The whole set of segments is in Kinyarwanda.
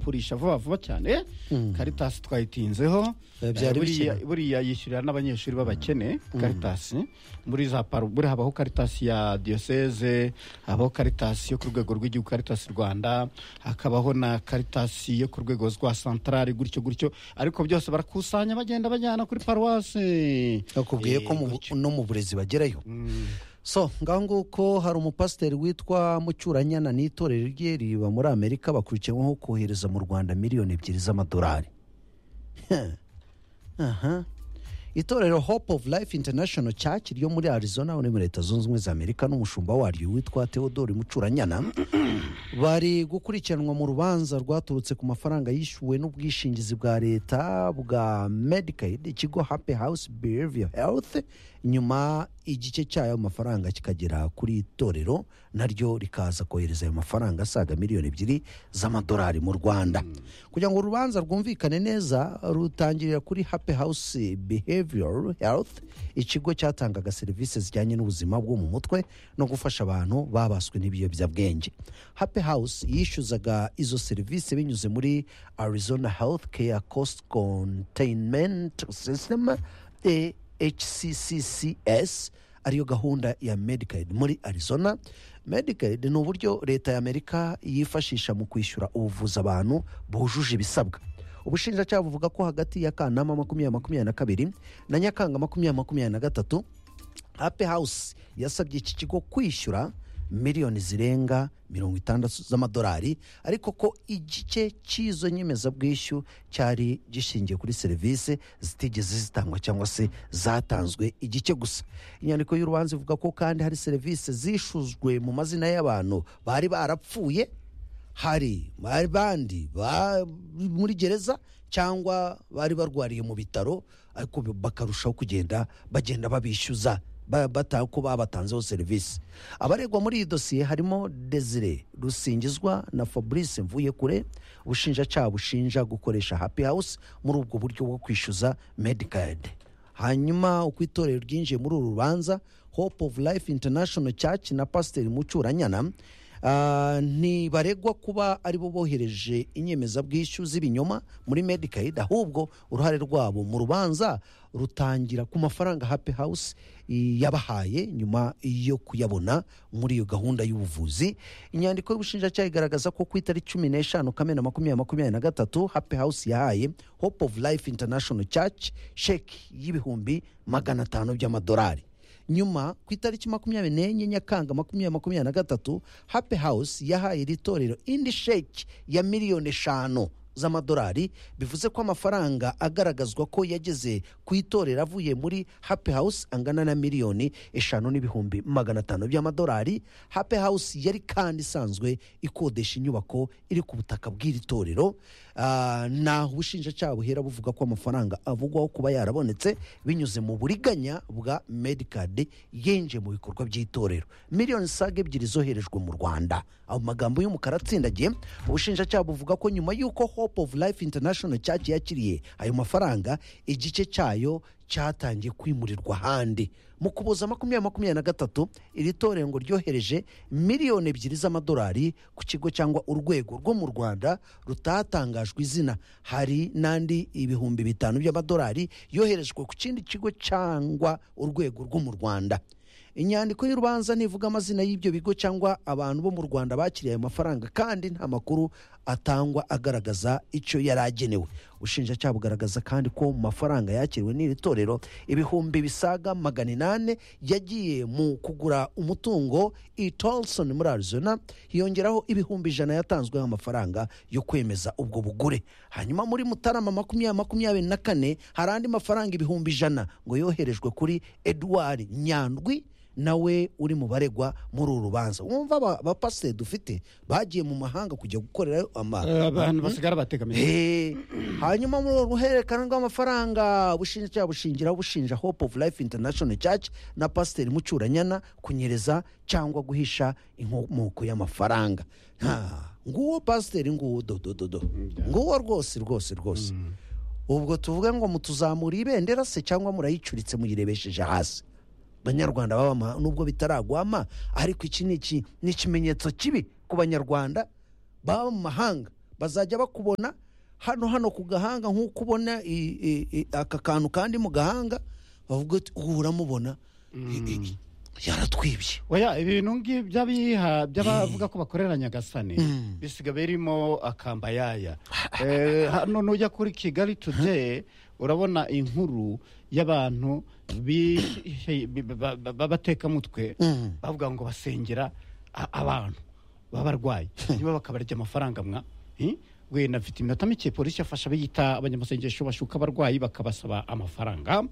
kurisha vuba vuba cyane karitasi twayitinzeho Eh, byari Eh, buriya- bikeye. buriya yishyurira n'abanyeshuri b'abakene karitasi muri za paru buriya habaho karitasi ya diyoseze habaho karitasi yo ku rwego rw'igihugu karitasi rwanda hakabaho na karitasi yo ku rwego rwa santarari gutyo gutyo ariko byose barakusanya bagenda bajyana kuri paruwasi bakubwiye ko mu bu- no mu burezi bagerayo so ngaho nguko hari umupasiteri witwa mucyuranyana n'itorero rye riba muri amerika bakurikiyeho kohereza mu rwanda miliyoni ebyiri z'amadolari Aha. itorero hope of life international church ryo muri arizona ho ni muri leta zunze ubumwe za amerika n'umushumba waryo witwa theodore mucuranyana bari gukurikiranwa mu rubanza rwaturutse ku mafaranga yishyuwe n'ubwishingizi bwa leta bwa medicaid ikigo happy house behavior health nyuma igice cyayo mafaranga kikagera kuri itorero naryo rikaza kohereza ayo mafaranga asaga miliyoni ebyiri z'amadolari mu rwanda kugira ngo urubanza rwumvikane neza rutangirira kuri happy house behavior health ikigo cyatangaga serivisi zijyanye n'ubuzima bwo mu mutwe no gufasha abantu babaswe n'ibiyobyabwenge happy house yishyuzaga izo serivisi binyuze muri arizona health care cost containment system hcccs ariyo gahunda ya medicaid muri arizona medicaid ni uburyo leta ya amerika yifashisha mu kwishyura ubuvuzi abantu bujuje ibisabwa ubushinjacyaha buvuga ko hagati ya kanama makumyabiri makumyabiri na kabiri na nyakanga makumyabiri makumyabiri na gatatu happy house yasabye iki kigo kwishyura miliyoni zirenga mirongo itandatu z'amadolari ariko ko igice cy'izo nyemezabwishyu cyari gishingiye kuri serivisi zitigeze zitangwa cyangwa se zatanzwe igice gusa inyandiko y'urubanza ivuga ko kandi hari serivisi zishuzwe mu mazina y'abantu bari barapfuye hari abandi ba- muri gereza cyangwa bari barwariye mu bitaro ariko bakarushaho kugenda bagenda babishyuza ba- bata- ko babatanzeho serivisi abaregwa muri iyi dosiye harimo desire rusingizwa na fabrice mvuyekure ubushinjacyaha bushinja gukoresha happy house muri ubwo buryo bwo kwishyuza medicaid hanyuma uko itorero ryinjiye muri uru rubanza hope of life international church na pasiteri mucuranyana ah, ntibaregwa kuba aribo bohereje inyemezabwishyu z'ibinyoma muri medicaid ahubwo uruhare rwabo mu rubanza rutangira ku mafaranga happy house i- yabahaye nyuma yo kuyabona muri iyo gahunda y'ubuvuzi inyandiko y'ubushinjacyaha igaragaza ko ku itariki cumi n'eshanu kamena makumyabiri makumyabiri na gatatu happy house yahaye hope of life international church sheki y'ibihumbi magana atanu by'amadolari nyuma ku itariki makumyabiri n'enye nyakanga makumyabiri makumyabiri na gatatu happy house yahaye iri torero indi sheki ya miliyoni eshanu z'amadolari bivuze ko amafaranga agaragazwa ko yageze ku itorero avuye muri happy house angana na miliyoni eshanu n'ibihumbi magana atanu by'amadolari happy house yari kandi isanzwe ikodesha inyubako iri ku butaka bw'iri torero Ah, naho ubushinjacyaha buhera buvuga ko amafaranga avugwaho kuba yarabonetse binyuze mu buriganya bwa medicad yinjiye mu bikorwa by'itorero miliyoni saga ebyiri zoherejwe mu rwanda ayo magambo y'umukara atsindagiye ubushinjacyaha buvuga ko nyuma y'uko hope of life international church yakiriye ayo mafaranga igice cyayo cyatangiye kwimurirwa ahandi mu kuboza makumyabiri makumyabiri na gatatu iri torero ngo ryohereje miliyoni ebyiri z'amadolari ku kigo cyangwa urwego rwo mu rwanda rutatangajwe izina hari n'andi ibihumbi bitanu by'amadolari yoherejwe ku kindi kigo cyangwa urwego rwo mu rwanda inyandiko y'urubanza ntivuga amazina y'ibyo bigo cyangwa abantu bo mu rwanda bakiriye ayo mafaranga kandi nta makuru atangwa agaragaza icyo yari agenewe ubushinjacyaha bugaragaza kandi ko mu mafaranga yakiriwe n'iri torero ibihumbi bisaga magana inani yagiye mu kugura umutungo i tolson muri arizona hiyongeraho ibihumbi ijana yatanzwe amafaranga yo kwemeza ubwo bugure hanyuma muri mutarama makumyabiri makumyabiri na kane hari andi mafaranga ibihumbi ijana ngo yoherejwe kuri edouard nyandwi nawe uri mu baregwa muri uru rubanza wumva aba- abapasiteri dufite bagiye mu mahanga kujya gukorerayo ama abantu basigara bategamiye Eh, hanyuma muri urwo ruhererekane rw'amafaranga ubushinjacyaha bushingiraho bushinja hope of life international church na pasiteri mucuranyana kunyereza cyangwa guhisha inkomoko y'amafaranga Ha, nguwo pasiteri nguwo dodododo nguwo rwose rwose rwose ubwo tuvuge ngo mutuzamura ibendera se cyangwa murayicuritse muyirebesheje hasi banyarwanda babama nubwo bitaragwama ariko iki ni iki- ni ikimenyetso kibi ku banyarwanda baba mu mahanga bazajya bakubona hano hano ku gahanga nk'uko ubona i- i- i- aka kantu kandi mu gahanga bavuga ati ubu uramubona i- i- yaratwibye oya ibintu ngibi by'abiha by'abavuga ko bakorera nyagasani Mm. bisiga birimo akambayaya Eh, hano nujya kuri kigali today urabona inkuru y'abantu bihi- bi- ba- ba- b'abatekamutwe Mm. bavuga ngo basengera a- abantu b'abarwayi niba bakabarya amafaranga mwa eh? we nafite iminota mike polisi yafashe abiyita abanyamasengesho bashuka abarwayi bakabasaba amafaranga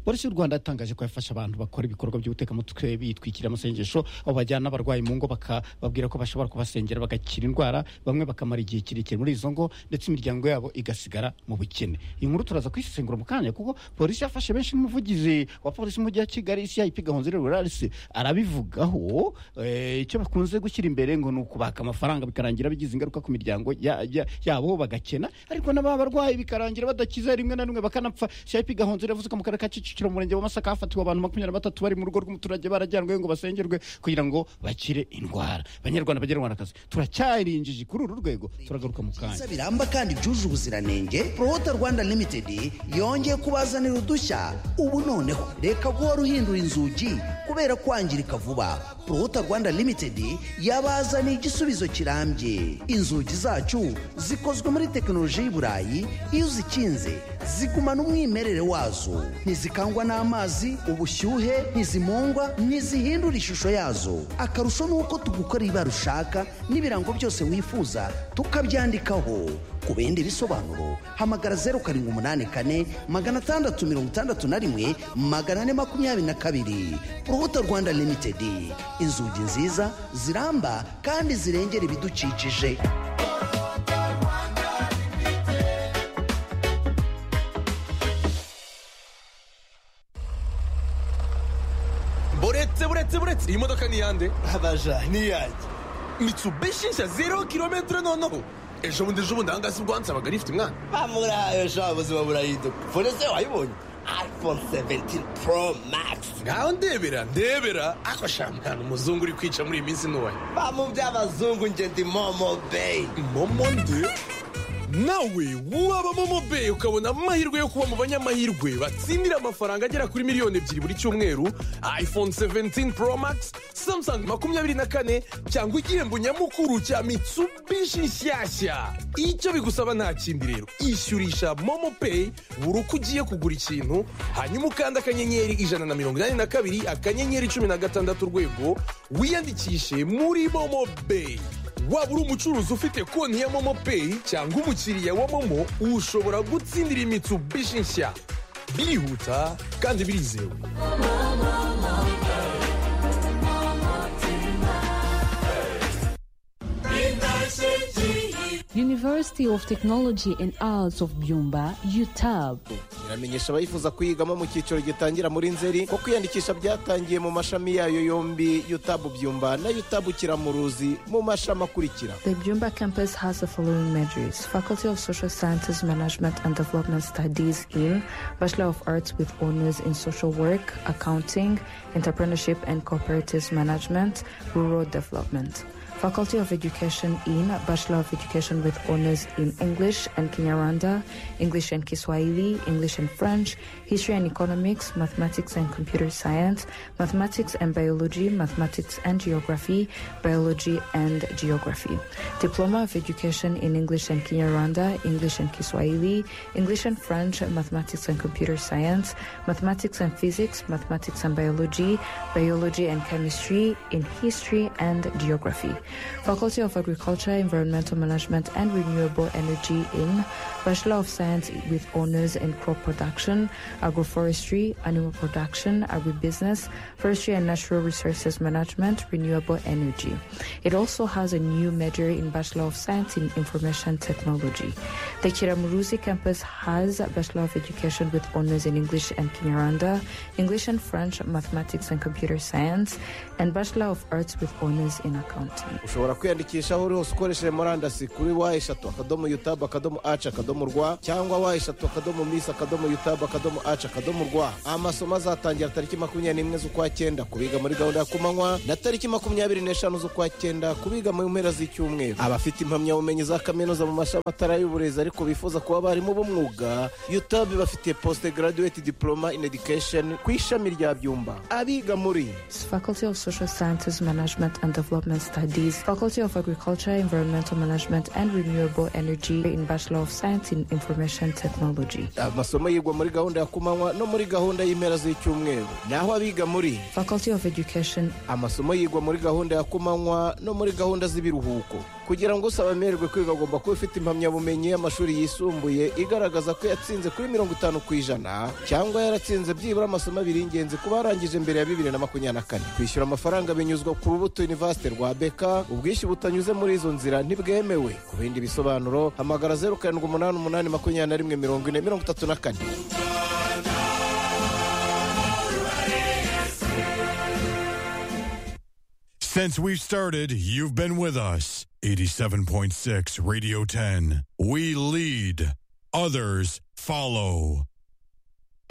polisi y'u rwanda yatangaje ko yafasha abantu bakora ibikorwa by'ubutekamutwe bitwikira amasengesho aho bajyana abarwayi mu ngo bakababwira ko bashobora kubasengera bagakira indwara bamwe bakamara igihe kirekire muri izo ngo ndetse imiryango yabo igasigara mu bukene iyi nkuru turaza kuyisesengura mu kanya kuko polisi yafashe benshi n'umuvugizi wa polisi mu mujyi wa kigali cip gahonzire rurarisi arabivugaho eh, icyo bakunze gushyira imbere ngo ni ukubaka amafaranga bikarangira bigize ingaruka ku miryango ya- ya- yabo bagakena ariko n'aba barwayi bikarangira badakiza rimwe na rimwe bakanapfa cip gahonzire yavuze ko mu karere ka kicukiro mu murenge wa masaka hafatiwe abantu makumyabiri na batatu bari mu rugo rw'umuturage barajyanwe ngo basengerwe kugira ngo bakire indwara banyarwanda banyarwandakazi turacyarinjiji kuri uru rwego turagaruka mu kanya byiza biramba kandi byujuje ubuziranenge prohota rwanda limited yongeye kubazanira udushya ubu noneho reka guhora uhindura inzugi kubera kwangirika vuba prohota rwanda limited yabazaniye igisubizo kirambye inzugi zacu zikozwe muri tekinoloji y'i burayi iyo uzikinze zigumana umwimerere wazo ntizikangwa n'amazi ubushyuhe ntizimungwa ntizihindura ishusho yazo akarusho ni uko tugukorera ibara ushaka n'ibirango byose wifuza tukabyandikaho ku bindi bisobanuro hamagara zeru karindwi umunani kane magana atandatu mirongo itandatu na rimwe magana ane makumyabiri na kabiri urubuto rwanda limitedi inzugi nziza ziramba kandi zirengera ibidukikije buretse buretse buretse iyi modoka ni iyande abaja ni iyanjye mitsubishi nshya zero kilometero noneho ejo bundi ejo bundi ahangaha si bwo wansabaga rifite umwana bamurahaye sha ubuzima burahinduka fone se wayibonye iphone 17 pro max ngaho ndebera ndebera ako shampiyona umuzungu uri kwica muri iyi minsi ntoya bamu by'abazungu njye ndi momo beyi momo nde nawe waba momo beyi ukabona amahirwe yo kuba mu banyamahirwe batsindira amafaranga agera kuri miliyoni ebyiri buri cyumweru iphone 17 pro max samsung makumyabiri na kane cyangwa igihembo nyamukuru cya mitsubishi nshyashya icyo bigusaba nta kindi rero ishyurisha momo peyi buri uko ugiye kugura ikintu hanyuma ukanda akanyenyeri ijana na mirongo inani na kabiri akanyenyeri cumi na gatandatu urwego wiyandikishe muri momo beyi waba uri umucuruzi ufite konti ya momo peyi cyangwa umukiriya wa momo ushobora gutsindira imitsubishi nshya birihuta kandi birizewe University of Technology and Arts of Byumba, UTAB. iramenyesha abayifuza kuyigamo mu cyiciro gitangira muri nzeri ko kwiyandikisha byatangiye mu mashami yayo yombi yutabu byumba na yutabu kiramuruzi mu mashami akurikira The Jumba campus has the following majors Faculty of Social Sciences, Management and Development Studies in Bachelor of Arts with honors in Social Work, Accounting, Entrepreneurship and Cooperative Management, Rural Development. Faculty of Education in Bachelor of Education with honors in English and Kinyarwanda, English and Kiswahili, English and French, History and Economics, Mathematics and Computer Science, Mathematics and Biology, Mathematics and Geography, Biology and Geography. Diploma of Education in English and Kinyarwanda, English and Kiswahili, English and French, Mathematics and Computer Science, Mathematics and Physics, Mathematics and Biology, Biology and Chemistry, in History and Geography. Faculty of Agriculture, Environmental Management and Renewable Energy in Bachelor of Science with honors in crop production, agroforestry, animal production, agribusiness, forestry and natural resources management, renewable energy. It also has a new major in Bachelor of Science in Information Technology. The Kiramuruzi campus has a Bachelor of Education with honors in English and Kinyarwanda, English and French, Mathematics and Computer Science, and Bachelor of Arts with honors in Accounting. ushobora kwiyandikisha aho uri hose ukoresheje murandasi kuri wa eshatu akadomo yutabu akadomo aci akadomo rwa cyangwa wa eshatu akadomo misi akadomo yutabu akadomo aci akadomo rwa amasomo azatangira tariki makumyabiri n'imwe z'ukwa cyenda kubiga muri gahunda ya kumanywa na tariki makumyabiri n'eshanu z'ukwa cyenda kubiga mu mpera z'icyumweru abafite impamyabumenyi za kaminuza mu mashami atari ay'uburezi ariko bifuza kuba abarimu b'umwuga yutabu bafite posite garaduweti diporoma ini edikesheni ku ishami rya byumba abiga muri Faculty of Social Sciences, Management and Development Studies, Faculty of Agriculture, Environmental Management and Renewable Energy in Bachelor of Science in Information Technology. amasomo yigwa muri gahunda ya kumanywa no muri gahunda y'impera z'icyumweru naho abiga muri Faculty of Education, amasomo yigwa muri gahunda ya kumanywa no muri gahunda z'ibiruhuko kugira ngo usaba amererwe kwiga agomba kuba ufite impamyabumenyi y'amashuri yisumbuye igaragaza ko yatsinze kuri mirongo itanu ku ijana cyangwa yaratsinze byibura amasomo abiri y'ingenzi kuba yarangije mbere ya bibiri na makumyabiri na kane kwishyura amafaranga binyuzwa ku rubuto univasite rwa beka ubwishyu butanyuze muri izo nzira ntibwemewe ku bindi bisobanuro hamagara zeru karindwi umunani umunani makumyabiri na rimwe mirongo ine mirongo itatu na kane Since we've started, you've been with us. 87.6 Radio 10. We lead, others follow.